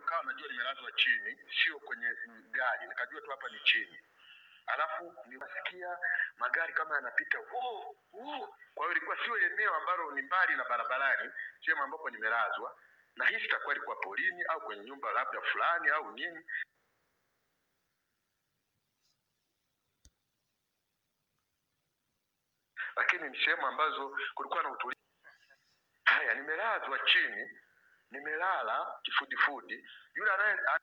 nikawa najua nimelazwa chini, sio kwenye mm, gari, nikajua tu hapa ni chini. Alafu nikasikia magari kama yanapita woo, woo. Kwa hiyo ilikuwa sio eneo ambalo ni mbali na barabarani, sehemu ambapo nimelazwa, na hii sitakuwa ilikuwa polini au kwenye nyumba labda fulani au nini. lakini ni sehemu ambazo kulikuwa na utulivu. Haya, nimelazwa chini, nimelala kifudifudi. Yule anaye a-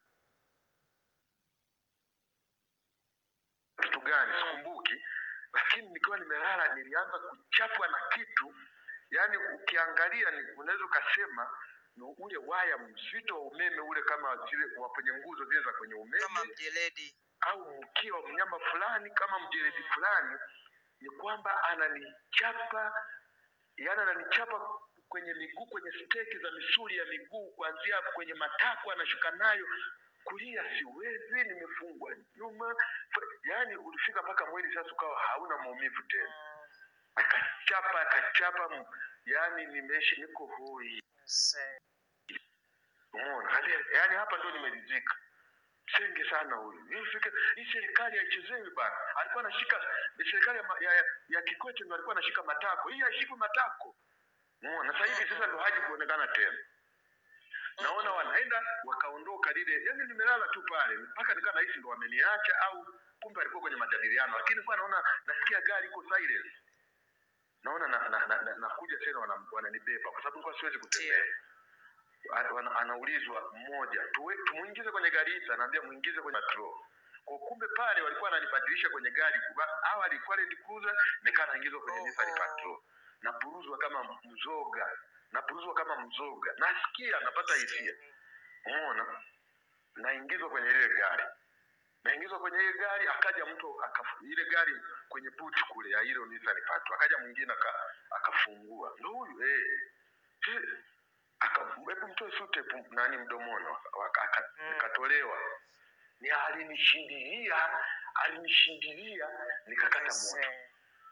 kitu gani sikumbuki, lakini nikiwa nimelala nilianza kuchapwa na kitu, yaani ukiangalia ni unaweza ukasema ni ule waya mzito wa umeme ule, kama zile wa kwenye nguzo zile za kwenye umeme kama mjeledi au mkia wa mnyama fulani kama mjeledi fulani, ni kwamba ananichapa, yani ananichapa kwenye miguu, kwenye steki za misuli ya miguu, kuanzia kwenye matako anashuka nayo kulia, siwezi, nimefungwa nyuma, yani ulifika mpaka mwili sasa ukawa hauna maumivu tena, akachapa akachapa, m- yani nimeishi, niko hoi, Se- umeona, Hali- yani hapa ndo nimeridhika senge sana huyu. Hii fika- Hii serikali haichezewi bana. Alikuwa anashika serikali ya, ma- ya, ya, ya Kikwete ndo alikuwa anashika matako. Hii haishiki matako. Umeona? Sasa hivi sasa ndo haji kuonekana tena. Naona wanaenda wakaondoka lile. Yaani nimelala tu pale mpaka nikaa nahisi ndo wameniacha au kumbe alikuwa kwenye majadiliano. Lakini kwa naona nasikia gari iko silence. Naona na, na, na, na, nakuja tena wana- wananibeba kwa sababu nilikuwa siwezi kutembea ana- ana- anaulizwa mmoja tuwe- tumuingize kwenye gari hili, anaambia muingize kwenye patrol. Kwa kumbe pale walikuwa wananibadilisha kwenye gari. Kuba- Awali ilikuwa Land Cruiser, nikaa naingizwa kwenye Nissan Oho. Patrol, napuruzwa kama mzoga, napuruzwa kama mzoga, nasikia napata hisia, umeona, naingizwa kwenye ile gari naingizwa kwenye ile gari, akaja mtu akafu, ile gari kwenye buti kule ya ile Nissan Patrol, akaja mwingine aka, akafungua, ndo huyu eh, eh, aka hebu mtoe sute pu- nani mdomoni, waka- aka- Mm. nikatolewa, ni alinishindilia, alinishindilia, nikakata moto se-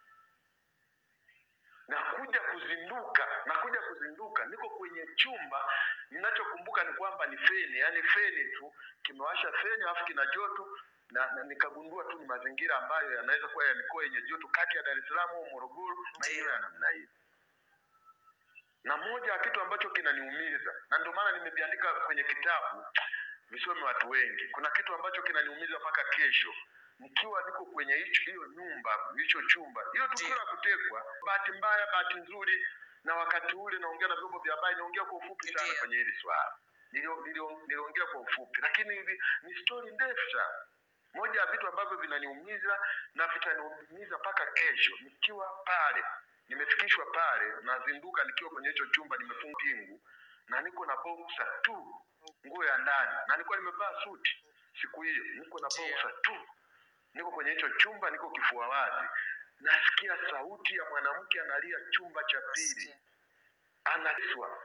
nakuja kuzinduka nakuja kuzinduka niko kwenye chumba ninachokumbuka ni kwamba ni feni yani feni tu kimewasha feni alafu kina joto na, na nikagundua tu ni mazingira ambayo yanaweza kuwa ya mikoa yenye joto kati ya dar es salaam au morogoro maeneo ya namna hiyo na moja ya kitu ambacho kinaniumiza na ndio maana nimeviandika kwenye kitabu visome watu wengi kuna kitu ambacho kinaniumiza mpaka kesho nikiwa niko kwenye hicho hiyo nyumba hicho chumba hiyo tukio la kutekwa bahati mbaya bahati nzuri na wakati ule naongea na vyombo vya habari naongea kwa ufupi sana Ndiyo. kwenye hili swala Nilio- nilio- niliongea kwa ufupi lakini hivi ni stori ndefu sana moja ya vitu ambavyo vinaniumiza na vitaniumiza mpaka kesho nikiwa pale nimefikishwa pale nazinduka nikiwa kwenye hicho chumba nimefunga pingu na niko na boxer tu nguo ya ndani na nilikuwa nimevaa suti siku hiyo niko na Ndiyo. boxer tu niko kwenye hicho chumba niko kifua wazi nasikia sauti ya mwanamke analia chumba cha pili Nasikia. analiswa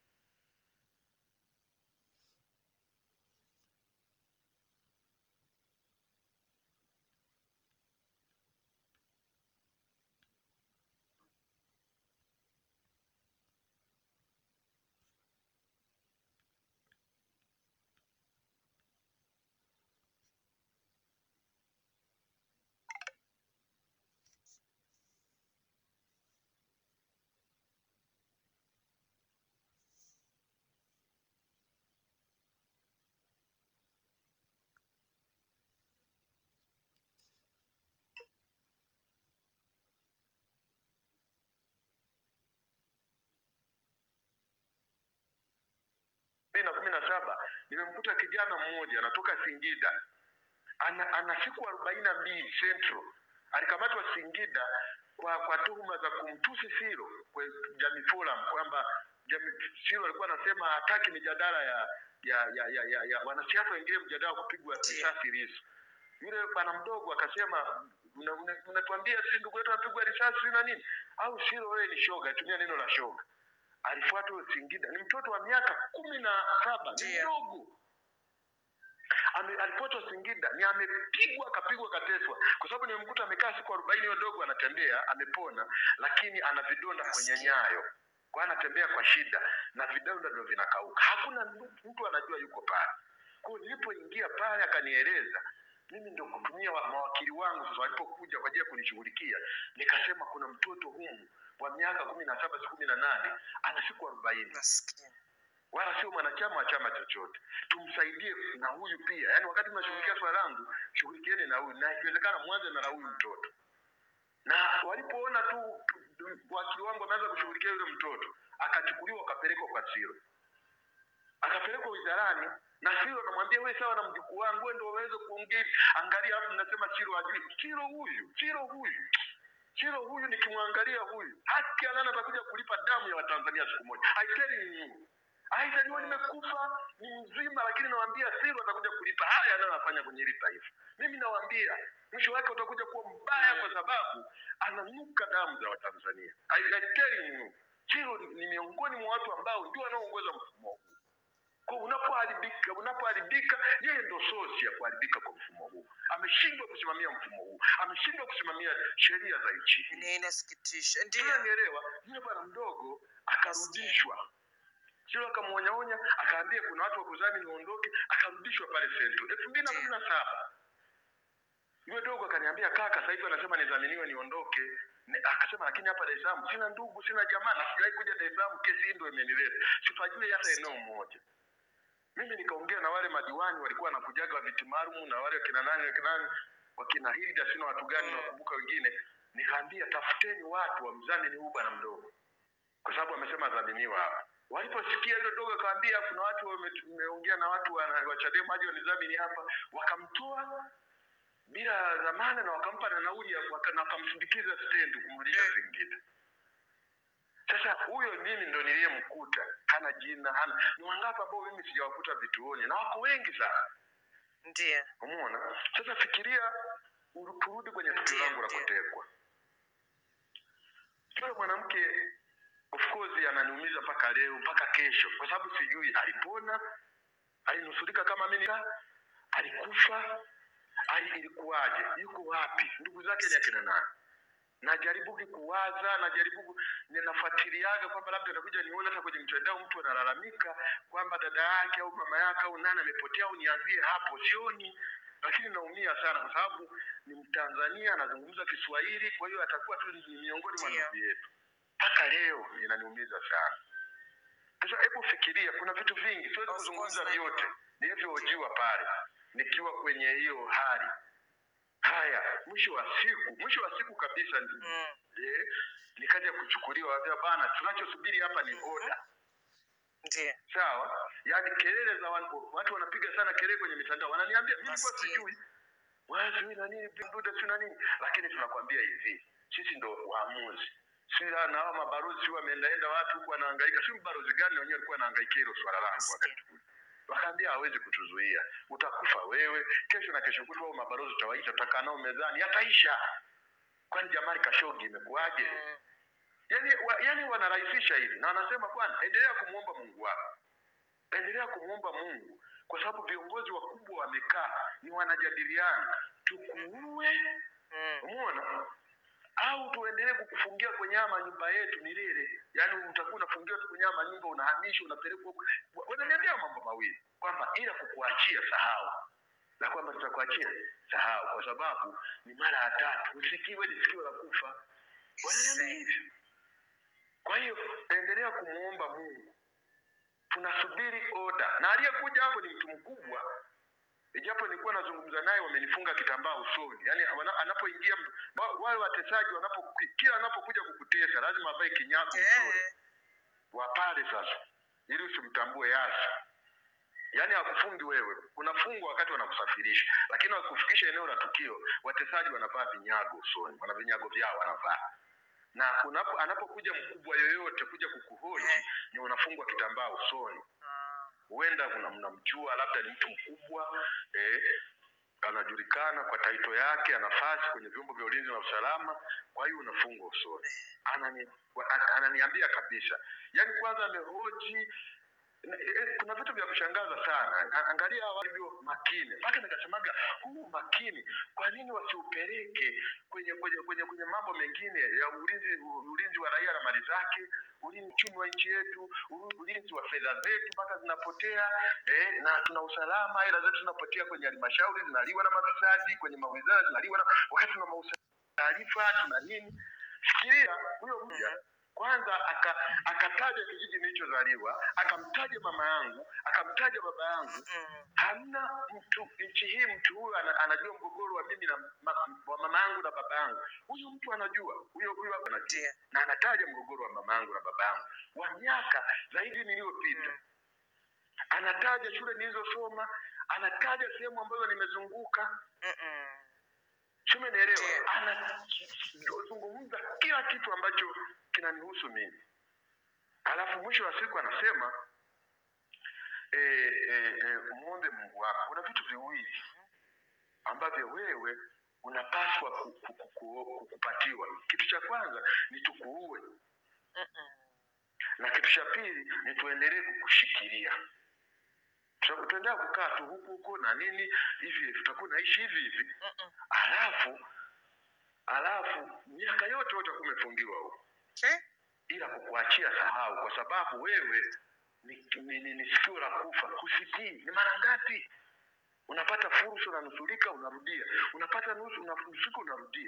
mbili na kumi na saba nimemkuta kijana mmoja anatoka Singida ana, ana siku arobaini na mbili Central alikamatwa Singida kwa kwa tuhuma za kumtusi Siro kwa Jamii Forum kwamba Jamii Siro alikuwa anasema hataki mijadala ya ya ya, ya, ya, ya wanasiasa wengine mjadala wa kupigwa risasi Lissu. Yule bwana mdogo akasema unatuambia una, unatuambia sisi ndugu yetu anapigwa risasi na nini? Au Siro wewe ni shoga, tumia neno la shoga. Alifuatwa Singida, ni mtoto wa miaka kumi na saba, ni Ndiyo. mdogo ame, alifuatwa Singida ni amepigwa akapigwa akateswa, kwa sababu nimemkuta amekaa siku arobaini, huyo dogo anatembea amepona, lakini ana vidonda kwenye Nasikia. nyayo kwa anatembea kwa shida na vidonda ndio vinakauka. Hakuna mtu- mtu anajua yuko pale. Kwa hiyo nilipoingia pale akanieleza, mimi ndio kutumia wa- mawakili wangu sasa walipokuja kwa ajili ya kunishughulikia, nikasema kuna mtoto humu wa miaka kumi na saba si kumi na nane ana siku arobaini Maskini. wala sio mwanachama wa chama chochote. Tumsaidie na huyu pia, yaani wakati mnashughulikia swala langu, shughulikieni na huyu, na ikiwezekana mwanze na la huyu mtoto. Na walipoona tu tu- wakili wangu wameanza kushughulikia yule mtoto, akachukuliwa akapelekwa kwa Siro, akapelekwa wizarani na Siro anamwambia wewe, sawa na mjukuu wangu, wewe ndio waweze kuongea hivi. Angalia, alafu mnasema Siro ajui. Siro huyu, Siro huyu Siro huyu nikimwangalia huyu haki alana atakuja kulipa damu ya Watanzania siku moja. I tell you. Aidha nimekufa ni mzima, lakini nawaambia Siro atakuja kulipa haya anayofanya kwenye hili taifa. Mimi nawaambia mwisho wake utakuja kuwa mbaya, kwa sababu ananuka damu za Watanzania. I, I tell you. Siro ni ni miongoni mwa watu ambao ndio wanaoongoza mfumo huu. Kwa unapoharibika unapoharibika, yeye ndo sosi ya kuharibika kwa mfumo huu. Ameshindwa kusimamia mfumo huu, ameshindwa kusimamia sheria za nchi hii. Ni inasikitisha. Ndio. Unanielewa? Yule bwana mdogo akarudishwa, sio akamwonyaonya, akaambia kuna watu wa kuzani niondoke, akarudishwa pale Sento elfu mbili na kumi na saba. Yule dogo akaniambia kaka, sasa hivi anasema nidhaminiwe niondoke. Ni- Akasema lakini hapa Dar es Salaam sina ndugu, sina jamaa na sijawahi kuja Dar es Salaam, kesi hii ndio imenileta, sipajui hata eneo moja. Mimi nikaongea na wale madiwani walikuwa wanakujaga viti maalum na wale wakina nani wakina nani wakina Hilda sina watu gani Mm. nawakumbuka wengine, nikaambia tafuteni watu wamdhamini huyu bwana mdogo, kwa sababu amesema dhaminiwa hapa. Waliposikia hilo dogo akaambia kuna watu wame- wameongea na watu wa wa Chadema aje wanidhamini hapa, wakamtoa bila dhamana na wakampa na nauli ya- waka- na wakamsindikiza stendi kumrudisha Mm. Singida. Sasa huyo mimi ndo niliyemkuta, hana jina, hana ni wangapi ambao mimi sijawakuta vituoni, na wako wengi sana. Ndio. Umeona? Sasa fikiria, uru- turudi kwenye tukio Ndiyo, langu la ndiyo. kutekwa. Yule mwanamke of course ananiumiza mpaka leo, mpaka kesho, kwa sababu sijui alipona, alinusurika kama mimi, alikufa, ali ilikuwaje, yuko wapi, ndugu zake ni akina nani? najaribu kuwaza, najaribu ku- ninafuatiliaga kwamba labda nakuja nione hata kwenye mtandao mtu analalamika kwamba dada yake au mama yake au nani amepotea au nianzie hapo, sioni. Lakini naumia sana kwa sababu ni Mtanzania anazungumza Kiswahili, kwa hiyo atakuwa tu ni miongoni mwa Ndio. ndugu yetu. Mpaka leo inaniumiza sana. Sasa hebu fikiria, kuna vitu vingi siwezi Of kuzungumza course, vyote najua. nilivyohojiwa pale nikiwa kwenye hiyo hali. Haya, mwisho wa siku, mwisho wa siku kabisa Mm. eh, nikaja kuchukuliwa, wambia bana, tunachosubiri hapa ni oda. Ndio. Sawa, yaani kelele za watu, watu wanapiga sana kelele kwenye mitandao, wananiambia mimi nilikuwa Maskini. sijui wewe sijui na nini pindude sijui na nini, lakini tunakwambia hivi, sisi ndo waamuzi si na hao mabalozi si wameendaenda watu huku wanahangaika, si mbalozi gani wenyewe walikuwa wanahangaika hilo swala langu wakati ule. Wakaambia hawezi kutuzuia, utakufa wewe, kesho na kesho kutwa hao mabalozi utawaita, tutakaa nao mezani, yataisha. Kwani Jamali Kashogi imekuwaje? Mm. yani, wa, yani wanarahisisha hivi na wanasema bwana, endelea kumwomba Mungu wako, endelea kumwomba Mungu kwa sababu viongozi wakubwa wamekaa, ni wanajadiliana, tukuue, Mm. umeona, au tuendelee kukufungia kwenye haya manyumba yetu milele. Yani utakuwa unafungiwa tu kwenye haya manyumba, unahamishwa, unapelekwa huko. Wa- Wananiambia mambo mawili kwamba ila kukuachia sahau, na kwamba tutakuachia sahau, kwa sababu ni mara ya tatu, usikiwe ni sikio la kufa. Wananiambia hivyo. Kwa hiyo endelea kumwomba Mungu, tunasubiri oda. Na aliyekuja hapo ni mtu mkubwa, ijapo nilikuwa nazungumza naye, wamenifunga kitambaa usoni. Yani anapoingia wa- wale watesaji, wanapo kila anapokuja kukutesa lazima avae kinyago usoni Eh. wa pale sasa, ili usimtambue Yasi. Yaani hakufungi wewe, unafungwa wakati wanakusafirisha, lakini wakufikisha eneo la tukio, watesaji wanavaa vinyago usoni, wana vinyago vyao wanavaa na unapo, anapokuja mkubwa yoyote kuja kukuhoji Eh. ni unafungwa kitambaa usoni. Ah. Huenda kuna mnamjua, labda ni mtu mkubwa eh, anajulikana kwa taito yake, ana nafasi kwenye vyombo vya ulinzi na usalama, kwa hiyo unafungwa usoni. Anani, wa- an- ananiambia kabisa, yaani kwanza amehoji eh, kuna vitu vya kushangaza sana. A- Angalia hawa walivyo makini, mpaka nikasemaga huu makini, kwa nini wasiupeleke kwenye kwenye kwenye kwenye mambo mengine ya ulinzi ulinzi wa raia na mali zake, ulinzi uchumi wa nchi yetu, ulu- ulinzi wa fedha zetu mpaka zinapotea eh, na tuna usalama, hela zetu zinapotea kwenye halmashauri, zinaliwa na mafisadi, kwenye mawizara zinaliwa na wakati tuna mausa- taarifa tuna nini. Fikiria huyo mja kwanza aka, akataja kijiji nilichozaliwa, akamtaja mama yangu, akamtaja baba yangu. Mm. Hamna mtu nchi hii, mtu huyu ana, anajua mgogoro wa mimi na ma, wa mama yangu na baba yangu. Huyu mtu anajua, huyo huyo hapa anajua, Ndiyo. na anataja mgogoro wa mama yangu na baba yangu wa miaka zaidi niliyopita. Mm. Anataja shule nilizosoma, anataja sehemu ambazo nimezunguka Mm-mm. Umenielewa? Ndiyo. Anazungumza kila kitu ambacho kinanihusu mimi, alafu mwisho wa siku anasema e, e, e, muombe Mungu wako. Kuna vitu viwili ambavyo wewe unapaswa ku, ku, ku, ku, kupatiwa. Kitu cha kwanza ni tukuue, Mm-mm. na kitu cha pili ni tuendelee kukushikilia. Tuta- Tutaendelea kukaa tu huku huku na nini hivi, tutakuwa naishi hivi hivi Mm-mm. alafu alafu miaka yote utakuwa umefungiwa huko, Okay. ila kukuachia sahau, kwa sababu wewe ni, ni, ni, ni sikio la kufa. Husikii ni mara ngapi unapata fursa, unanusurika, unarudia, unapata nusu, unanusurika, unarudia.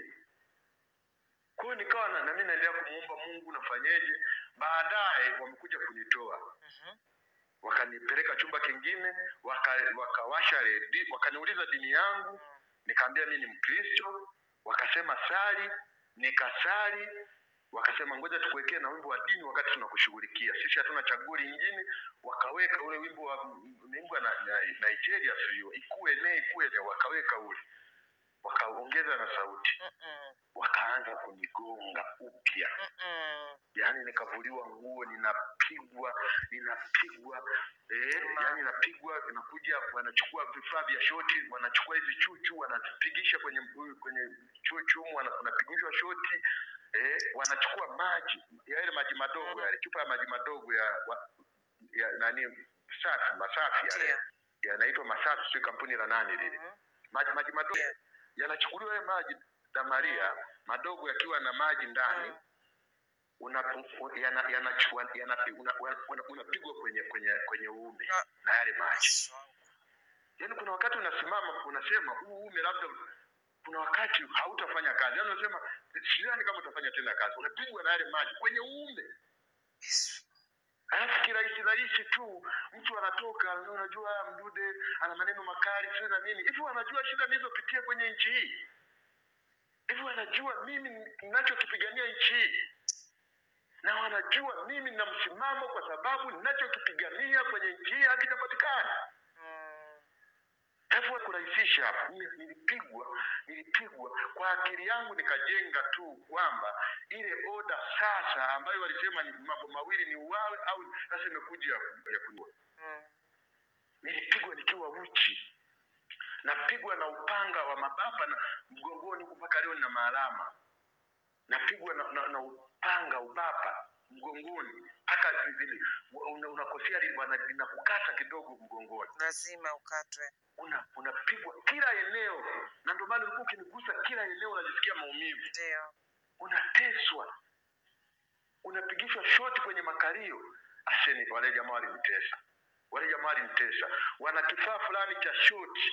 Kwa hiyo nikawa na, na mimi naendelea kumuomba Mungu, nafanyeje? Baadaye wamekuja kunitoa Mhm. wakanipeleka chumba kingine, waka- wakawasha redi, wakaniuliza dini yangu, nikaambia mimi ni Mkristo. Wakasema sali, nikasali. Wakasema ngoja tukuwekee na wimbo wa dini wakati tunakushughulikia, sisi hatuna chaguo lingine. Wakaweka ule wimbo wa wimbo na, na, Nigeria sio ikue ne ikue ne, wakaweka ule, wakaongeza na sauti, Mm-mm. wakaanza kunigonga upya Mm-mm. yaani nikavuliwa nguo ninapigwa ninapigwa eh, yaani napigwa inakuja wanachukua vifaa vya shoti wanachukua hizi chuchu wanazipigisha kwenye kwenye chuchu humu, wana- wanapigishwa shoti eh, wanachukua maji ya yale maji madogo yale chupa ya maji madogo ya, wa, ya nani safi masafi yale Ndiyo. yanaitwa masafi sio kampuni la nani lile Mhm. maji maji madogo Ndiyo. yanachukuliwa yale maji damaria madogo yakiwa na maji ndani Mm. unapigwa yana, yana, yana, una, una, una, unapigwa kwenye kwenye kwenye uume Na- na yale maji. Yesu wangu. Yaani kuna wakati unasimama unasema huu uume labda kuna wakati hautafanya kazi, yaani unasema sidhani kama utafanya tena kazi, unapigwa na yale maji kwenye uume. Yesu. Alafu kirahisi rahisi tu mtu anatoka, unajua Mdude ana maneno makali sio na nini hivi, wanajua shida nilizopitia kwenye nchi hii hivi, wanajua mimi ninachokipigania nchi hii na wanajua mimi nina msimamo kwa sababu ninachokipigania kwenye nchi hii hakijapatikana. Mm. Hebu kurahisisha hapa, Mimi nilipigwa, nilipigwa kwa akili yangu, nikajenga tu kwamba ile oda sasa ambayo walisema ni mambo mawili ni uwawe au sasa imekuja ya, ya kuua. Mm. Nilipigwa nikiwa uchi, napigwa na upanga wa mababa na mgongoni huku mpaka leo nina maalama, napigwa na, na, na upanga ubapa mgongoni mpaka vile una- unakosea li- wana- linakukata kidogo mgongoni Lazima ukatwe. una unapigwa kila eneo, na ndio maana ulikuwa ukinigusa kila eneo unajisikia maumivu, Ndio. unateswa, unapigishwa shoti kwenye makalio. Aseni, wale jamaa walinitesa, wale jamaa walinitesa. Wana kifaa fulani cha shoti,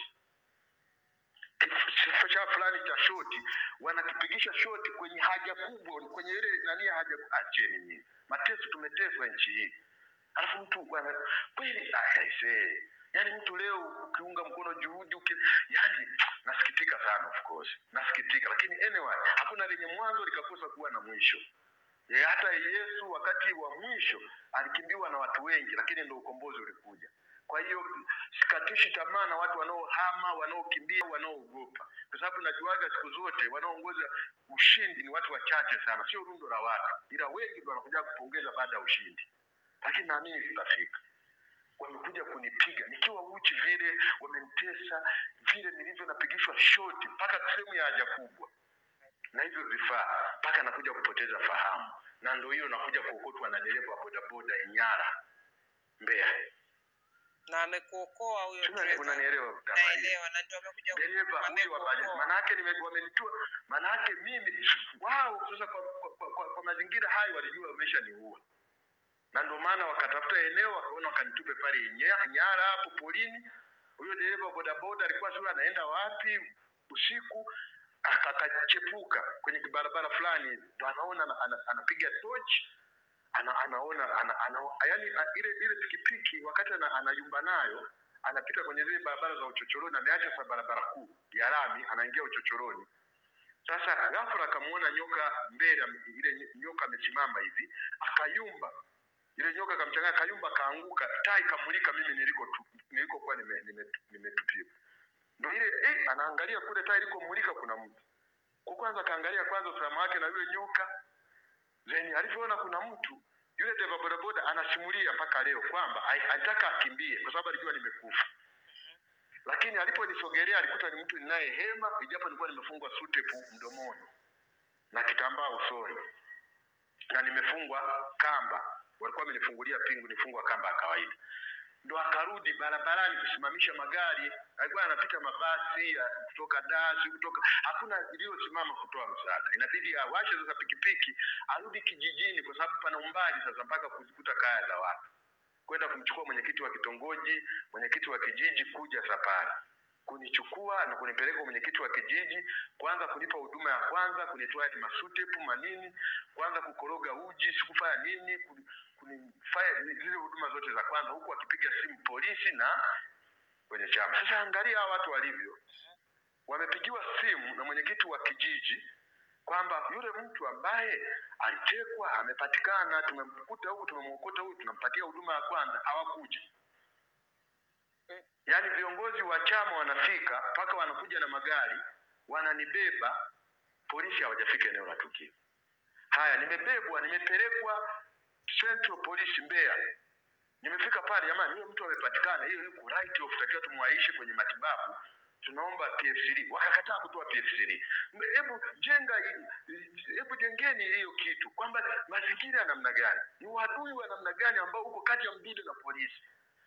kifaa fulani cha shoti, wanakipigisha shoti kwenye haja kubwa, kwenye ile nani ya haja. Acheni nyinyi, mateso tumeteswa nchi hii, alafu mtu bwana kweli aisee yaani mtu leo ukiunga mkono juhudi uki, yani nasikitika sana of course nasikitika lakini anyway hakuna lenye mwanzo likakosa kuwa na mwisho e, hata yesu wakati wa mwisho alikimbiwa na watu wengi lakini ndo ukombozi ulikuja kwa hiyo sikatishi tamaa na watu wanaohama wanaokimbia wanaoogopa kwa sababu najuaga siku zote wanaoongoza ushindi ni watu wachache sana sio rundo la watu ila wengi ndo wanakuja kupongeza baada ya ushindi lakini naamini tutafika wamekuja kunipiga nikiwa uchi vile, wamenitesa vile nilivyo, napigishwa shoti mpaka sehemu ya haja kubwa na hivyo vifaa, mpaka nakuja kupoteza fahamu, na ndo hiyo nakuja kuokotwa na dereva wa bodaboda Inyara Mbeya. na amekuokoa huyo Tuna- dereva. Unanielewa Mtamalia? Naelewa na ndio amekuja dereva huyo wa bajaji, amekuokoa. manake nime- wamenitua, manake mimi wao sasa kwa, kwa, kwa, kwa, kwa mazingira hayo walijua wameshaniua, na ndio maana wakatafuta eneo wakaona wakanitupe pale Nya- Nyara hapo polini. Huyo dereva wa bodaboda alikuwa sio anaenda wapi usiku, aka- akachepuka kwenye kibarabara fulani, ndo anaona ana- ana- anapiga tochi ana, anaona ana, ana, yani ile ile pikipiki wakati ana, anayumba nayo anapita kwenye zile barabara za uchochoroni, ameacha sasa barabara kuu ya lami, anaingia uchochoroni. Sasa ghafla akamuona nyoka mbele, ame- ile ny- nyoka amesimama hivi, akayumba ile nyoka akamchanganya, akayumba, akaanguka, taa ikamulika mimi niliko tu, nilikokuwa nime, nime, nimetupiwa. Ndio ile eh, anaangalia kule taa ilikomulika kuna mtu. Kwa kwanza akaangalia kwanza usalama wake na yule nyoka then alivyoona kuna mtu yule dereva bodaboda anasimulia mpaka leo kwamba ai- alitaka akimbie kwa sababu alijua nimekufa, lakini aliponisogelea alikuta ni mtu ninaye hema, ijapo nilikuwa nimefungwa sutepu mdomoni na kitambaa usoni na nimefungwa kamba, walikuwa wamenifungulia pingu, nifungwa kamba ya kawaida. Ndo akarudi barabarani kusimamisha magari, alikuwa anapita mabasi ya kutoka Dar, si kutoka, hakuna iliyosimama kutoa msaada. Inabidi awashe sasa pikipiki arudi kijijini, kwa sababu pana umbali sasa mpaka kuzikuta kaya za watu, kwenda kumchukua mwenyekiti wa kitongoji, mwenyekiti wa kijiji, kuja safari kunichukua na kunipeleka kwa mwenyekiti wa kijiji, kwanza kunipa huduma ya kwanza, kunitoa hadi masutepu manini, kwanza kukoroga uji, sikufanya nini, kuni- kunifanya zile huduma zote za kwanza, huku akipiga simu polisi na kwenye chama. Sasa angalia hawa watu walivyo, wamepigiwa simu na mwenyekiti wa kijiji kwamba yule mtu ambaye alitekwa amepatikana, tumemkuta huku, tumemwokota huku, tunampatia huduma ya kwanza, hawakuja. Yaani viongozi wa chama wanafika mpaka wanakuja na magari wananibeba, polisi hawajafika eneo la tukio. Haya, nimebebwa, nimepelekwa Central Police Mbeya. Nimefika pale, jamani, huyo mtu amepatikana, hiyo yuko right of, takiwa tumwaishe kwenye matibabu, tunaomba PF3. Wakakataa kutoa PF3. Mbe- Hebu jenga, hii- hebu jengeni hiyo kitu kwamba mazingira ya namna gani, ni uadui wa namna gani ambao uko kati ya Mdude na polisi.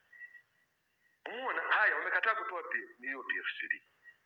Umeona? Haya, wamekataa kutoa P- hiyo PF3,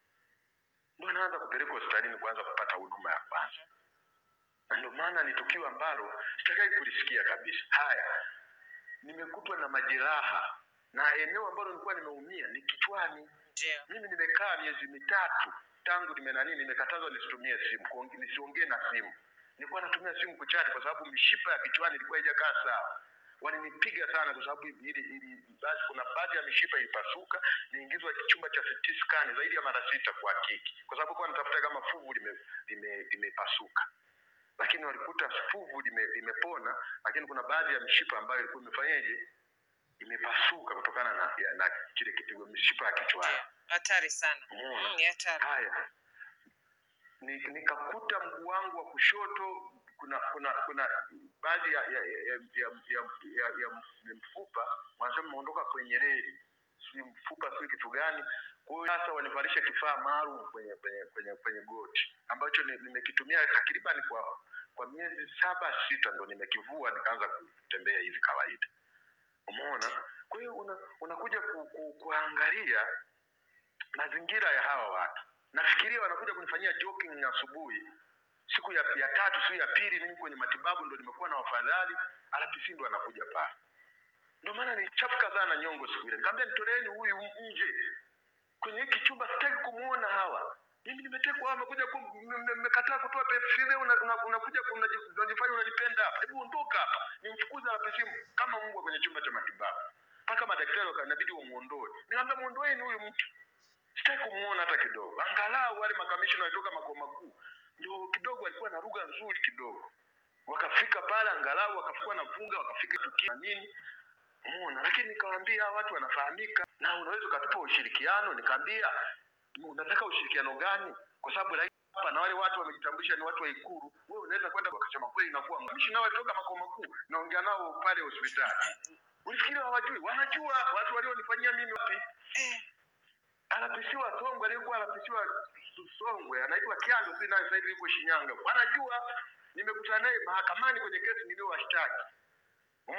ndio anaanza kupelekwa hospitalini kuanza kupata huduma ya kwanza, na ndio maana ni tukio ambalo sitakai kulisikia kabisa. Haya, nimekutwa na majeraha na eneo ambalo nilikuwa nimeumia ni kichwani. Ndio. Mimi nimekaa miezi mitatu tangu nimenani, nimekatazwa nisitumie simu, kuonge- nisiongee na simu. Nilikuwa natumia simu kuchati kwa sababu mishipa ya kichwani ilikuwa haijakaa sawa. Walinipiga sana kwa sababu ili, ili basi kuna baadhi ya mishipa ilipasuka, niingizwa chumba cha CT scan zaidi ya mara sita kuhakiki, kwa sababu kwa natafuta kama fuvu limepasuka lime, limepasuka. lakini walikuta fuvu lime, limepona, lakini kuna baadhi ya mishipa ambayo ilikuwa imefanyaje, imepasuka kutokana na, ya- na kile kipigo, mishipa ya kichwani. Ndio. Hatari sana. Umeona? Mm, ni hatari. Haya, Ni- nikakuta mguu wangu wa kushoto kuna kuna kuna baadhi ya ya ya, ya, ya, ya, ya, ya mfupa wanasema umeondoka kwenye reli, si mfupa si kitu gani. Kwa hiyo sasa wanivalisha kifaa maalum kwenye kwenye kwenye kwenye goti ambacho ni- nimekitumia takriban kwa kwa miezi saba sita, ndo nimekivua nikaanza kutembea hivi kawaida. Umeona? Kwa hiyo una, unakuja ku, ku, kuangalia mazingira ya hawa watu. Nafikiria wanakuja kunifanyia jogging asubuhi, siku ya, ya tatu siku ya pili, mimi kwenye matibabu ndo nimekuwa na wafadhali, RPC ndo anakuja pale. Ndio maana nilichafuka sana nyongo siku ile, nikamwambia nitoleeni huyu nje kwenye hiki chumba, sitaki kumuona hawa. Mimi nimetekwa, hawa wamekuja ku- mme- mme- mmekataa kutoa PFC, unakuja una, unakuja unaji- unajifanya unanipenda hapa. Hebu ondoka hapa, nimfukuze RPC kama mbwa kwenye chumba cha matibabu, mpaka madaktari wakanabidi wamuondoe. Nikamwambia muondoeni huyu mtu sitaki kumuona hata kidogo. Angalau wale makamishina walitoka makao makuu ndio kidogo walikuwa na lugha nzuri kidogo, wakafika pale angalau wakafika na vunga wakafika tukio na nini, umeona. Lakini nikawaambia hawa watu wanafahamika na unaweza ukatupa ushirikiano. Nikaambia unataka ushirikiano gani? Kwa sababu rais hapa na wale watu wamejitambulisha ni watu wa Ikulu, wewe unaweza kwenda wakasema kweli, inakuwa kamishina walitoka makao makuu, naongea nao pale hospitali. Ulifikiri hawajui? Wanajua watu walionifanyia mimi wapi Eh, anapisiwa Songwe, aliyekuwa anapisiwa Songwe anaitwa Kyando, si naye sasa hivi yuko Shinyanga. Wanajua nimekutana naye mahakamani kwenye kesi niliyowashtaki. Umeona?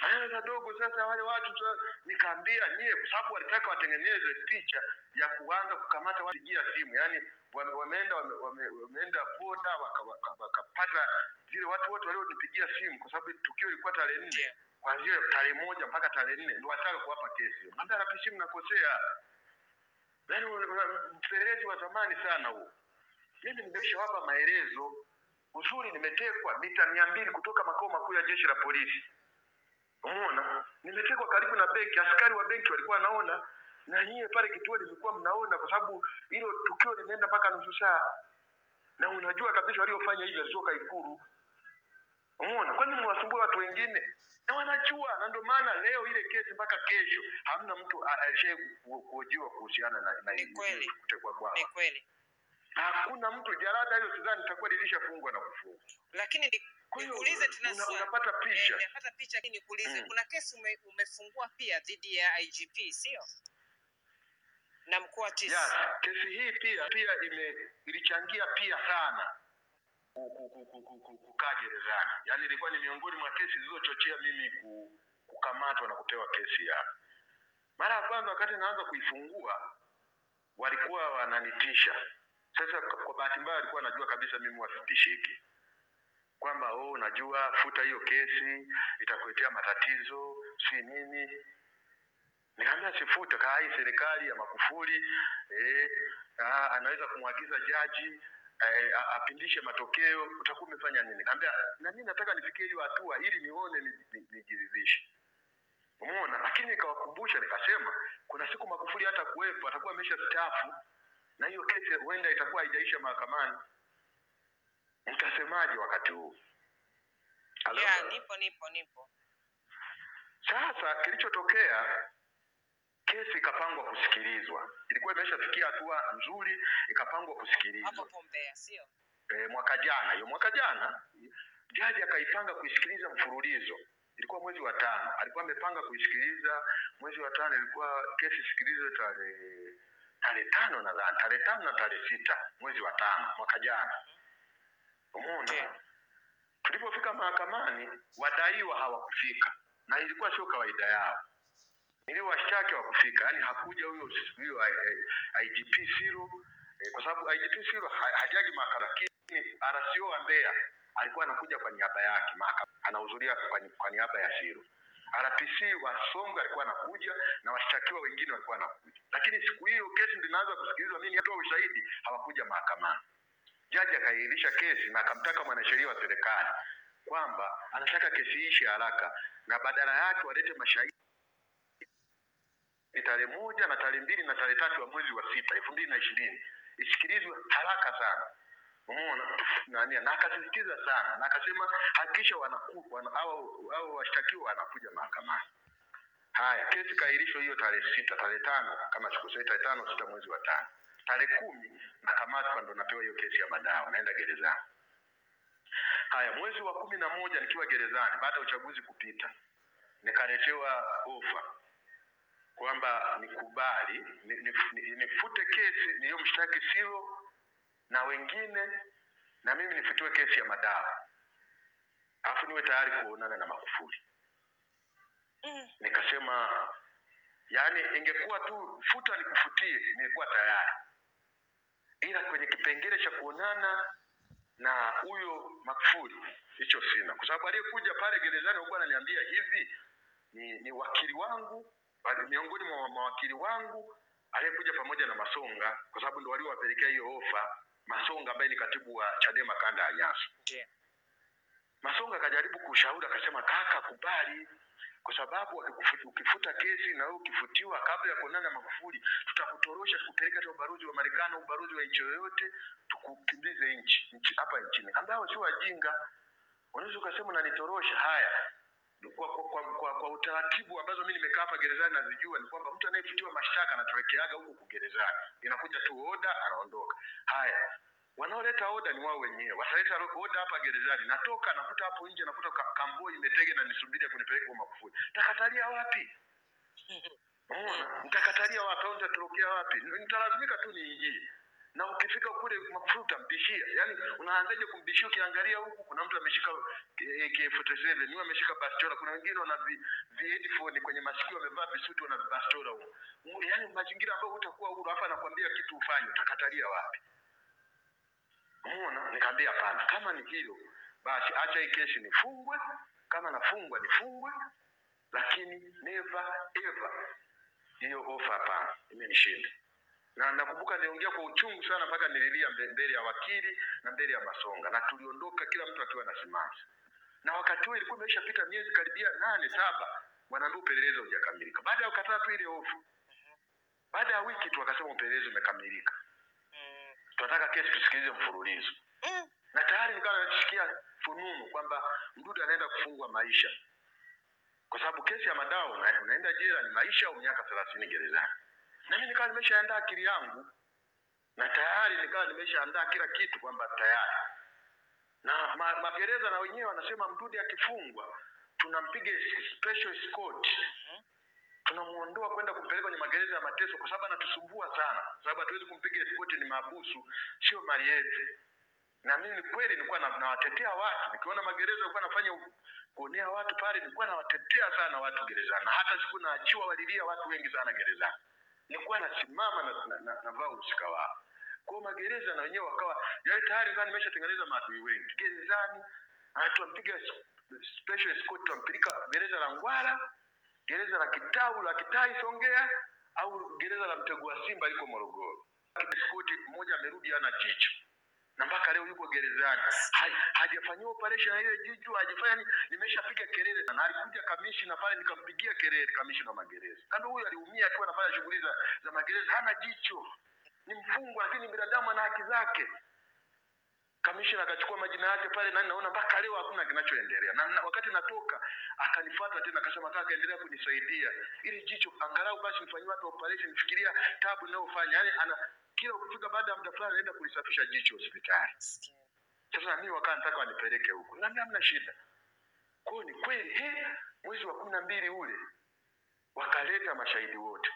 haya kadogo. Sasa wale watu sasa, nikaambia nyie, kwa sababu walitaka watengeneze picha ya kuanza kukamata watu pigia simu, yaani wame- wameenda wame, wame, wameenda boda wakapata waka, waka wakapata zile watu wote walionipigia simu, kwa sababu tukio lilikuwa tarehe nne Ndio. kuanzia tarehe moja mpaka tarehe nne ndio wataka kuwapa kesi. Mwambia RPC mnakosea, yaani una- una- mpelelezi wa zamani sana huo. Mimi nimeshawapa maelezo uzuri, nimetekwa mita mia mbili kutoka makao makuu ya jeshi la polisi. Umeona, nimetekwa karibu na benki, askari wa benki walikuwa wanaona, na nyie pale kituo limekuwa mnaona, kwa sababu hilo tukio limeenda mpaka nusu saa, na unajua kabisa waliofanya hivyo sio Ikulu. Umeona, kwani mwasumbua watu wengine na wanajua, na ndio maana leo ile kesi mpaka kesho hamna mtu a- alishaye ku- kuhojiwa kuhusiana na, na Ni hili- kweli. kutekwa kwao. Ni kweli. Hakuna mtu, jalada hilo sidhani litakuwa lilishafungwa na kufungwa. Lakini ni- Kwa hiyo nikuulize tena una- swali. unapata Eh, picha nimepata picha lakini nikuulize Mm. kuna kesi ume, umefungua pia dhidi ya IGP sio? Na mkuu wa TC. Yes, kesi hii pia pia ime ilichangia pia sana ku- ku- ku- ku- ku- ku- kukaa gerezani. Yaani ilikuwa ni miongoni mwa kesi zilizochochea mimi ku, kukamatwa na kupewa kesi ya. Mara ya kwanza wakati naanza kuifungua walikuwa wananitisha. Sasa kwa kwa bahati mbaya walikuwa wanajua kabisa mimi wasitishiki kwamba oh, unajua futa hiyo kesi itakuletea matatizo si nini Nikamwambia sifuta kaa hii serikali ya Magufuli eh, ah, anaweza kumwagiza jaji eh, a- apindishe matokeo, utakuwa umefanya nini? Nikamwambia na mimi nataka nifikie hiyo hatua ili nione ni- ni- nijiridhishe. Umeona? Lakini nikawakumbusha nikasema, kuna siku Magufuli hata kuwepo atakuwa amesha staafu na hiyo kesi huenda itakuwa haijaisha mahakamani. Mtasemaje wakati huu? Halo? Ya, nipo nipo nipo. Sasa kilichotokea, kesi ikapangwa kusikilizwa, ilikuwa imeshafikia hatua nzuri, ikapangwa Hapo kusikilizwa Pombea sio? e, mwaka jana. Hiyo mwaka jana jaji akaipanga kuisikiliza mfululizo, ilikuwa mwezi wa tano, alikuwa amepanga kuisikiliza mwezi wa tano, ilikuwa kesi isikilizwe tarehe tarehe tano nadhani, tarehe tano na tarehe sita mwezi wa tano mwaka jana. Umeona? Ndiyo. Tulipofika mahakamani, wadaiwa hawakufika, na ilikuwa sio kawaida yao. Niliwashtaki hawakufika, yaani hakuja huyo huyo I- I- IGP Siro eh, kwa sababu IGP Siro ha- hajaji mahakama, lakini RCO wa Mbeya alikuwa anakuja kwa niaba yake mahakama, anahudhuria kwa, ni- kwa niaba ya Siro. RPC wa Songwe alikuwa anakuja na washtakiwa wengine walikuwa wanakuja, lakini siku hiyo kesi ndio inaanza kusikilizwa, mimi natoa ushahidi, hawakuja mahakamani. Jaji akairisha kesi na akamtaka mwanasheria wa serikali kwamba anataka kesi hii ishe haraka na badala yake walete mashahidi tarehe moja na tarehe mbili na tarehe tatu ya mwezi wa sita elfu mbili na ishirini isikilizwe haraka sana. Umeona nani, na akasisitiza sana na akasema hakikisha wanaku wana, au au washtakiwa wanakuja mahakamani. Haya, kesi kaahirishwa hiyo tarehe sita, tarehe tano kama sikosei, tarehe tano sita mwezi wa tano. Tarehe kumi nakamatwa, ndo napewa hiyo kesi ya madawa, naenda gerezani. Haya, mwezi wa kumi na moja nikiwa gerezani, baada ya uchaguzi kupita, nikaletewa ofa kwamba nikubali ni- ni- ni- nifute kesi niliyomshtaki Siro na wengine, na mimi nifutiwe kesi ya madawa, alafu niwe tayari kuonana na Magufuli. Mm. Nikasema yani, ingekuwa tu futa nikufutie, nilikuwa tayari, ila kwenye kipengele cha kuonana na huyo Magufuli hicho sina, kwa sababu aliyekuja pale gerezani alikuwa ananiambia hivi ni, ni wakili wangu bali miongoni mwa mawakili wangu aliyekuja pamoja na Masonga, kwa sababu ndio waliowapelekea hiyo ofa. Masonga ambaye ni katibu wa Chadema kanda ya Nyasa. Ndiyo. Masonga akajaribu kushauri, akasema kaka, kubali kwa sababu ukikufu- ukifuta kesi na wewe ukifutiwa kabla ya kuonana na Magufuli, tutakutorosha tukupeleka hata ubalozi wa Marekani au ubalozi wa nchi yoyote, tukukimbize nchi nchi hapa nchini. Ambao sio wajinga, unaweza ukasema unanitorosha. Haya, kwa, kwa, kwa, kwa, kwa utaratibu ambazo mimi nimekaa hapa gerezani nazijua ni kwamba mtu anayefutiwa mashtaka anatolekeaga huko gerezani, inakuja tu oda, anaondoka. Haya, wanaoleta oda ni wao wenyewe, wataleta oda hapa gerezani, natoka nakuta hapo nje, nakuta ka- kamboi imetege na nisubiri kunipeleka kwa Magufuli, takatalia wapi? Unaona, nitakatalia wapi au nitatorokea wapi? Nitalazimika tu niingie na ukifika kule Magufuli utampishia. Yaani unaanzaje kumbishia? Ukiangalia huku kuna mtu ameshika AK47, ni ameshika bastola, kuna wengine wana vi, vi headphone kwenye masikio wamevaa visuti wana bastola huko. Yaani mazingira ambayo utakuwa huru, hapa anakuambia kitu ufanye, utakatalia wapi? Umeona? Nikamwambia hapana, kama ni hilo basi acha hii kesi nifungwe, kama nafungwa nifungwe, lakini never ever hiyo ofa hapana, imenishinda. Na nakumbuka niliongea kwa uchungu sana mpaka nililia mbe- mbele ya wakili na mbele ya Masonga, na tuliondoka kila mtu akiwa na simanzi. Na wakati huo ilikuwa imeshapita miezi karibia nane saba, wanaambia upelelezi haujakamilika. Baada ya kukataa tu ile hofu, baada ya wiki tu wakasema upelelezi umekamilika, Mm. tunataka kesi tusikilize mfululizo Mm. na tayari nikawa nasikia fununu kwamba Mdude anaenda kufungwa maisha, kwa sababu kesi ya madawa una, unaenda jela ni maisha au miaka thelathini gerezani. Na mimi nikawa nimeshaandaa akili yangu na tayari nikawa nimeshaandaa kila kitu kwamba tayari na ma, magereza na wenyewe wanasema Mdude akifungwa tunampiga special escort tunamuondoa kwenda kumpeleka kwenye magereza ya mateso kwa sababu anatusumbua sana, kwa sababu hatuwezi kumpiga escort, ni mahabusu, sio mali yetu na mimi ni kweli nilikuwa na- nawatetea watu nikiona magereza nilikuwa nafanya u- kuonea watu pale nilikuwa nawatetea sana watu gerezani na hata siku naachiwa walilia watu wengi sana gerezani nilikuwa nasimama na, na, na, navaa uhusika wao kwa magereza na wenyewe wakawa yaani tayari ndio nimeshatengeneza maadui wengi gerezani ah, tuampiga s- special escort tuampeleka gereza la Ngwala gereza la Kitau la Kitai Songea au gereza la Mtego wa Simba liko Morogoro escort mmoja amerudi ana jicho na mpaka leo yuko gerezani Ha- hajafanyiwa operation ya ile jicho hajafanya ni nimeshapiga kelele na alikuja kamishna pale nikampigia kelele kamishna wa magereza kama huyu aliumia tu anafanya shughuli za, za magereza hana jicho ni mfungwa lakini binadamu ana haki zake kamishna akachukua majina yake pale na naona mpaka leo hakuna kinachoendelea na, na wakati natoka akanifuata tena akasema kaka endelea kunisaidia ili jicho angalau basi nifanyie watu operation fikiria tabu ninayofanya yani ana kila ukifika baada ya muda fulani anaenda kulisafisha jicho hospitali Maskini. sasa na mimi wakaa nataka wanipeleke huko na mimi hamna shida kwao ni kweli he mwezi wa kumi na mbili ule wakaleta mashahidi wote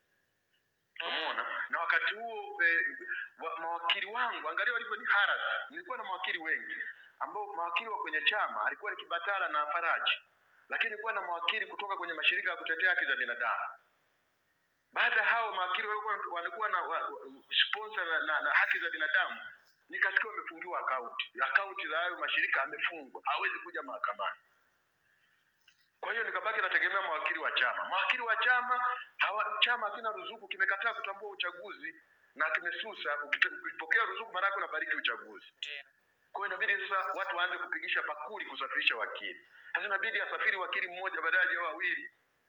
umeona na wakati huo eh, wa, mawakili wangu angalia walivyo ni haras nilikuwa na mawakili wengi ambao mawakili wa kwenye chama alikuwa ni kibatala na faraji lakini nilikuwa na mawakili kutoka kwenye mashirika ya kutetea haki za binadamu baada ya hao mawakili walikuwa walikuwa na wa, wa, sponsor na, na, na haki za binadamu nikasikia wamefungiwa akaunti akaunti za hayo mashirika amefungwa hawezi kuja mahakamani kwa hiyo nikabaki nategemea mawakili wa chama mawakili wa chama hawa, chama hakina ruzuku kimekataa kutambua uchaguzi na kimesusa ukite- ukipokea ruzuku maanake unabariki uchaguzi Ndio. kwa hiyo inabidi sasa watu waanze kupigisha bakuli kusafirisha wakili sasa inabidi asafiri wakili mmoja badala ya wawili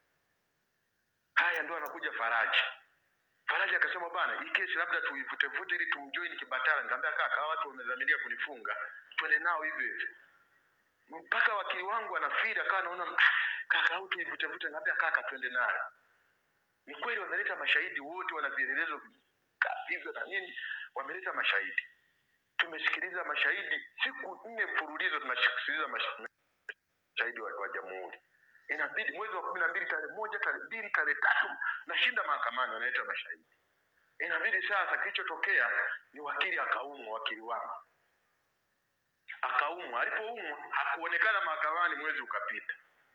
haya ndo anakuja faraji faraji akasema bana hii kesi labda tuivutevute ili tumjoin kibatala nikamwambia kaka hawa watu wamedhamiria kunifunga twende nao hivyo hivyo mpaka wakili wangu anafiri akawa anaona "Ah, kaka au tuivutevute nikamwambia kaka twende nayo ni kweli wameleta mashahidi wote wana vielelezo hivyo na nini wameleta mashahidi tumesikiliza mashahidi siku nne mfululizo tunasikiliza mash- mashahidi wa, wa jamhuri inabidi mwezi wa kumi na mbili tarehe moja tarehe mbili tarehe tatu nashinda mahakamani wanaleta mashahidi inabidi sasa kilichotokea ni wakili akaumwa wakili wangu akaumwa alipoumwa hakuonekana mahakamani mwezi ukapita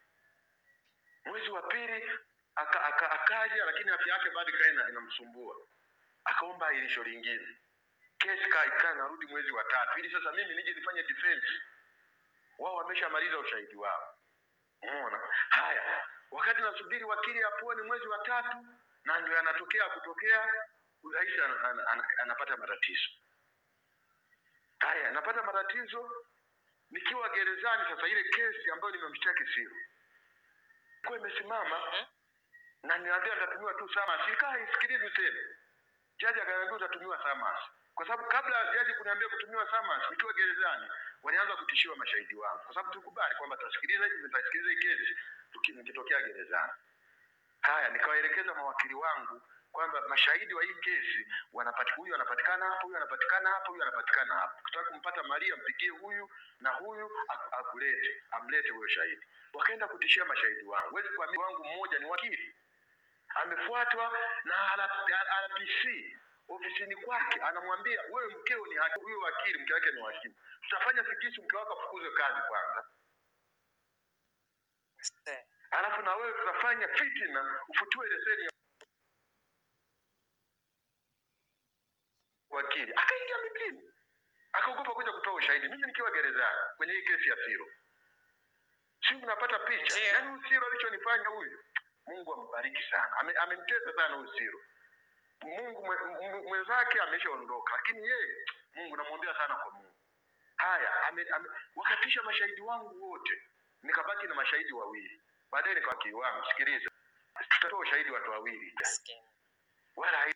mwezi wa pili aka, aka, akaja lakini afya yake bado ikawa ina- inamsumbua akaomba ahirisho lingine kesi kaa ikaa narudi mwezi wa tatu ili sasa mimi nije nifanye defense wao wameshamaliza ushahidi wao umeona haya wakati nasubiri wakili apone mwezi wa tatu na ndio yanatokea kutokea rais an, an, an, anapata matatizo haya anapata matatizo nikiwa gerezani sasa ile kesi ambayo nimemshtaki sio kwa imesimama na niambia nitatumiwa tu summons ilikaa isikilizi tena jaji akaniambia utatumiwa summons kwa sababu kabla ya jaji kuniambia kutumiwa summons nikiwa gerezani walianza kutishiwa mashahidi wangu kwa sababu tukubali kwamba tutasikiliza hivi tutasikiliza hii kesi tuki- nikitokea gerezani haya nikawaelekeza mawakili wangu kwamba mashahidi wa hii kesi wanapati huyu anapatikana hapa huyu anapatikana hapa huyu anapatikana hapa ukitaka kumpata maria mpigie huyu na huyu ak- akulete amlete huyo shahidi wakaenda kutishia mashahidi wangu wezi kuamini wangu mmoja ni wakili amefuatwa na RPC ofisini kwake, anamwambia wewe, mkeo ni hakimu, huyo wakili mke wake ni hakimu, tutafanya figisu, mke wako afukuzwe kazi kwanza, Eh, alafu na wewe tutafanya fitina, ufutiwe leseni ya wakili. Akaingia mitini, akaogopa kuja kutoa ushahidi, mimi nikiwa gerezani kwenye hii kesi ya Siro. Si unapata picha? Ndiyo. Yaani huyu Siro alichonifanya huyu, Mungu ambariki sana, Ame- amemtesa sana huyu Siro. Mungu mwe- mwe- mwenzake ameshaondoka, lakini yeye Mungu namwombea sana kwa Mungu. Haya, ame, ame, wakatisha mashahidi wangu wote, nikabaki na mashahidi wawili. Baadaye nikawaki wangu, sikiliza, tutatoa ushahidi watu wawili maskini. wala hai-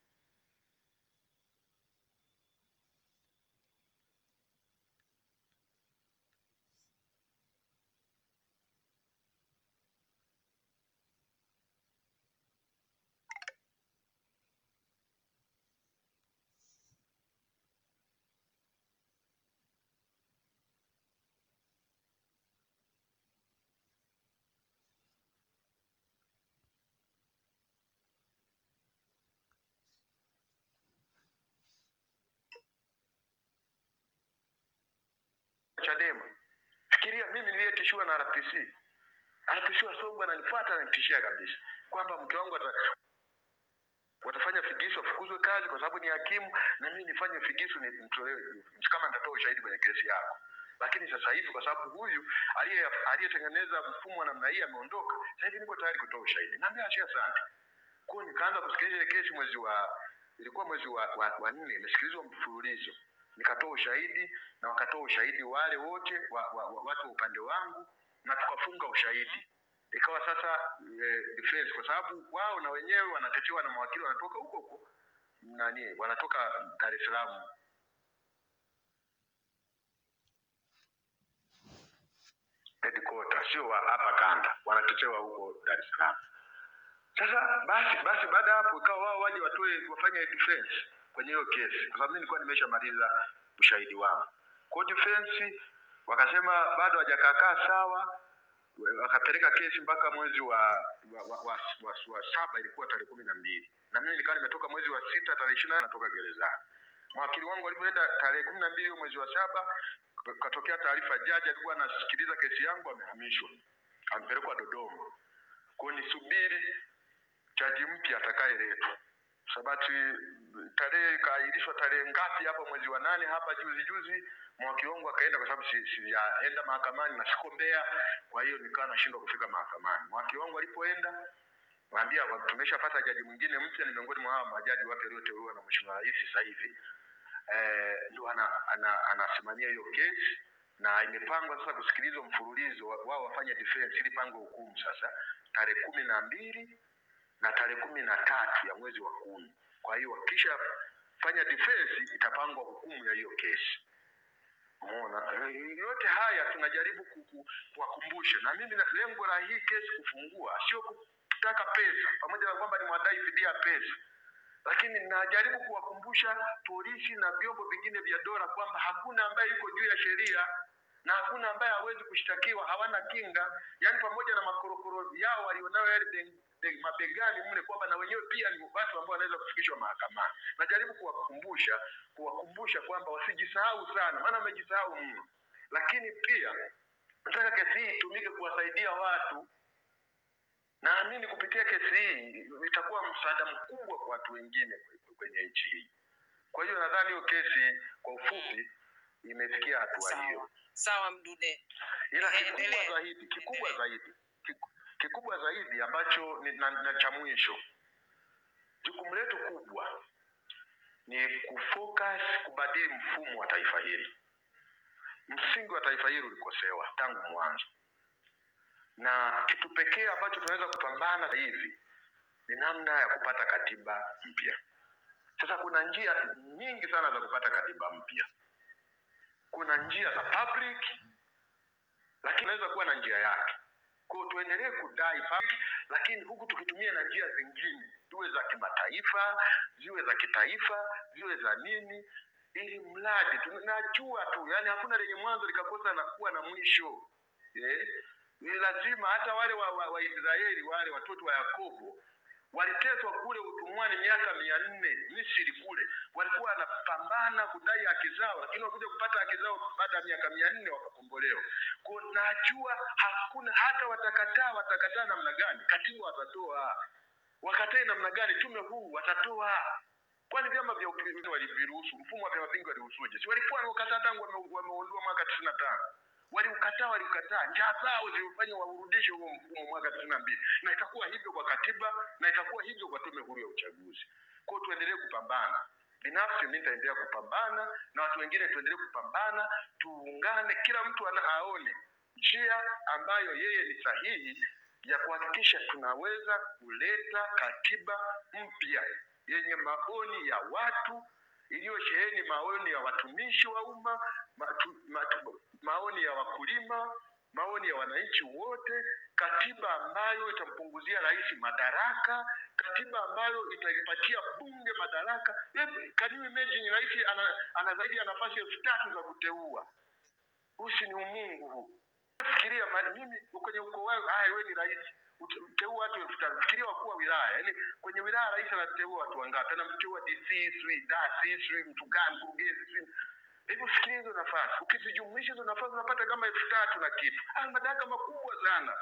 Chadema. Fikiria mimi niliyetishiwa na RPC. RPC wa Songwe ananifuata ananitishia kabisa kwamba mke wangu ata, watafanya figisu afukuzwe kazi kwa sababu ni hakimu na mimi nifanye figisu ni nitolewe kama nitatoa ushahidi kwenye kesi yako. Lakini sasa hivi kwa sababu huyu aliye aliyetengeneza mfumo wa namna hii ameondoka, sasa hivi niko tayari kutoa ushahidi. Naambia achia asante. Kwa hiyo nikaanza kusikiliza ile kesi mwezi wa ilikuwa mwezi wa, wa, wa nne, imesikilizwa mfululizo. Nikatoa ushahidi na wakatoa ushahidi wale wote wa, wa, wa, watu wa upande wangu na tukafunga ushahidi. Ikawa sasa e, defense kwa sababu wao na wenyewe wanatetewa na mawakili wanatoka huko huko nani, wanatoka Dar es Salaam headquarter, sio wa hapa kanda, wanatetewa huko Dar es Salaam. Sasa basi basi, baada ya hapo ikawa wao waje watoe wafanye defense kwenye hiyo kesi, kwa sababu mimi nilikuwa nimeshamaliza ushahidi wangu. Kwa hiyo defense wakasema bado hajakaakaa sawa, wakapeleka kesi mpaka mwezi wa wa, wa, wa, wa, wa saba, ilikuwa tarehe kumi na mbili na mimi nilikuwa nimetoka mwezi wa sita tarehe ishirini natoka gerezani. Mawakili wangu walipoenda tarehe kumi na mbili hiyo mwezi wa saba, katokea taarifa, jaji alikuwa anasikiliza kesi yangu amehamishwa, amepelekwa Dodoma. Kwa hiyo nisubiri jaji mpya atakayeletwa. Sabati tarehe ikaahirishwa tarehe ngapi hapa mwezi wa nane hapa juzi juzi, mwakili wangu akaenda kwa sababu si- sijaenda mahakamani na siko Mbeya, kwa hiyo nikawa nashindwa kufika mahakamani. Mwakili wangu alipoenda waambia tumeshapata jaji mwingine mpya, ni miongoni mwa hawa majaji wapya walioteuliwa na Mheshimiwa Rais sasa hivi eh, ndio ana, ana, anasimamia hiyo kesi na imepangwa sasa kusikilizwa mfululizo, wa- wao wafanye defense ili pangwe hukumu sasa tarehe kumi na mbili na tarehe kumi na tatu ya mwezi wa kumi. Kwa hiyo wakisha fanya defense itapangwa hukumu ya hiyo kesi. Umeona, Eh, yote haya tunajaribu ku- ku- kuwakumbusha, na mimi na lengo la hii kesi kufungua sio kutaka pesa, pamoja na kwamba ni mwadai fidia pesa, lakini najaribu kuwakumbusha polisi na vyombo vingine vya dola kwamba hakuna ambaye yuko juu ya sheria na hakuna ambaye hawezi kushtakiwa, hawana kinga. Yaani pamoja na makorokoro yao walionayo yale be- be- mabegani mle, kwamba na wenyewe pia ni watu ambao wanaweza kufikishwa mahakamani. Najaribu kuwakumbusha kuwakumbusha kwamba wasijisahau sana, maana wamejisahau mno, lakini pia nataka kesi hii itumike kuwasaidia watu naamini kupitia kesi hii itakuwa msaada mkubwa kwa watu wengine kwenye nchi hii. Kwa hiyo nadhani hiyo kesi kwa ufupi imefikia hatua hiyo, Sawa sawa, Mdude. ila Eh, kikubwa endelee. zaidi kikubwa Endelee. zaidi kiku- kikubwa zaidi ambacho ni, na, na cha mwisho, jukumu letu kubwa ni kufocus kubadili mfumo wa taifa hili. Msingi wa taifa hili ulikosewa tangu mwanzo, na kitu pekee ambacho tunaweza kupambana sasa hivi ni namna ya kupata katiba mpya. Sasa kuna njia nyingi sana za kupata katiba mpya. Kuna njia za public, lakini inaweza kuwa na njia yake. Kwa hiyo tuendelee kudai public, lakini huku tukitumia na njia zingine, ziwe za kimataifa, ziwe za kitaifa, ziwe za nini, ili mradi tunajua tu, yani hakuna lenye mwanzo likakosa na kuwa na mwisho eh? Ni lazima hata wale wa, wa, wa Israeli wale watoto wa Yakobo waliteswa kule utumwani miaka mia nne Misri kule, walikuwa wanapambana kudai haki zao, lakini wakuja kupata haki zao baada ya miaka mia nne wakakombolewa. Kwa najua hakuna hata watakataa, watakataa namna gani, katiba watatoa, wakatae namna gani, tume huu watatoa kwani vyama vya upinzani waliviruhusu? Mfumo wa vyama vingi waliruhusuje? Si walikuwa wameukataa tangu wame- wameondoa mwaka tisini na tano waliukataa, waliukataa, njaa zao zilifanya waurudishe huo mfumo mwaka tisini na mbili na itakuwa hivyo kwa katiba na itakuwa hivyo kwa tume huru ya uchaguzi. Kwa hiyo tuendelee kupambana. Binafsi mimi nitaendelea kupambana na watu wengine tuendelee kupambana, tuungane, kila mtu ana aone njia ambayo yeye ni sahihi ya kuhakikisha tunaweza kuleta katiba mpya yenye maoni ya watu iliyosheheni maoni ya watumishi wa umma matu, matu, maoni ya wakulima maoni ya wananchi wote katiba ambayo itampunguzia rais madaraka katiba ambayo itaipatia bunge madaraka Hebu, can you imagine rais ana, ana zaidi ya nafasi elfu tatu za kuteua huu si ni umungu huu fikiria ma- mimi kwenye ukoo wangu haya wewe ni rais ute- uteua watu elfu tano fikiria wakuu wa wilaya yaani kwenye wilaya rais anateua watu wangapi anamteua dc sijui dasi sijui mtu gani mkurugenzi sijui hebu fikiria hizo nafasi ukizijumlisha hizo nafasi unapata kama elfu tatu na kitu haya madaraka makubwa sana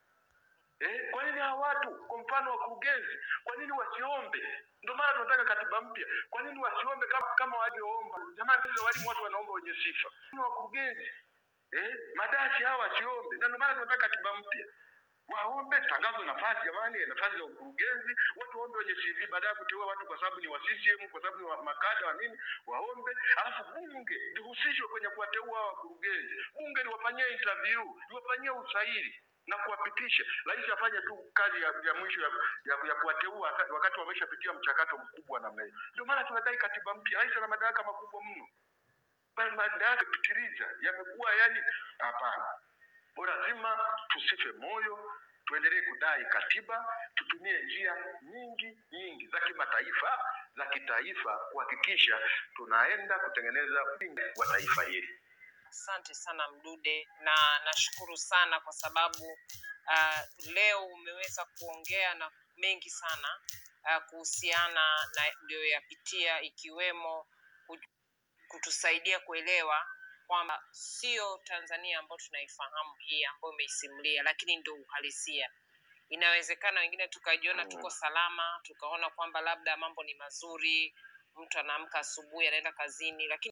Eh, kwa nini hawa watu kwa mfano wakurugenzi kwa nini wasiombe ndio maana tunataka katiba mpya kwa nini wasiombe kama, kama walivyoomba jamani sisi walimu watu wanaomba wenye sifa Kwa nini wakurugenzi eh, madasi hawa wasiombe na ndio maana tunataka katiba mpya waombe tangazo nafasi jamani nafasi za ukurugenzi watu waombe wenye cv baada ya kuteua watu kwa sababu ni wa ccm kwa sababu ni wa makada wa nini waombe alafu bunge lihusishwe kwenye kuwateua hawa wakurugenzi bunge liwafanyie interview liwafanyie usaili na kuwapitisha rais afanye tu kazi ya, ya mwisho ya, ya, ya kuwateua wakati- wakati wameshapitia mchakato mkubwa namna hiyo ndio maana tunadai katiba mpya rais ana madaraka makubwa mno Bali madaraka pitiliza yamekuwa yani hapana kwa lazima tusife moyo, tuendelee kudai katiba, tutumie njia nyingi nyingi za kimataifa, za kitaifa kuhakikisha tunaenda kutengeneza upinga wa taifa hili. Asante sana Mdude, na nashukuru sana kwa sababu uh, leo umeweza kuongea na mengi sana uh, kuhusiana na uliyoyapitia ikiwemo ku- kutusaidia kuelewa kwamba sio Tanzania ambayo tunaifahamu hii ambayo umeisimulia, lakini ndio uhalisia. Inawezekana wengine tukajiona tuko salama, tukaona kwamba labda mambo ni mazuri, mtu anaamka asubuhi anaenda kazini, lakini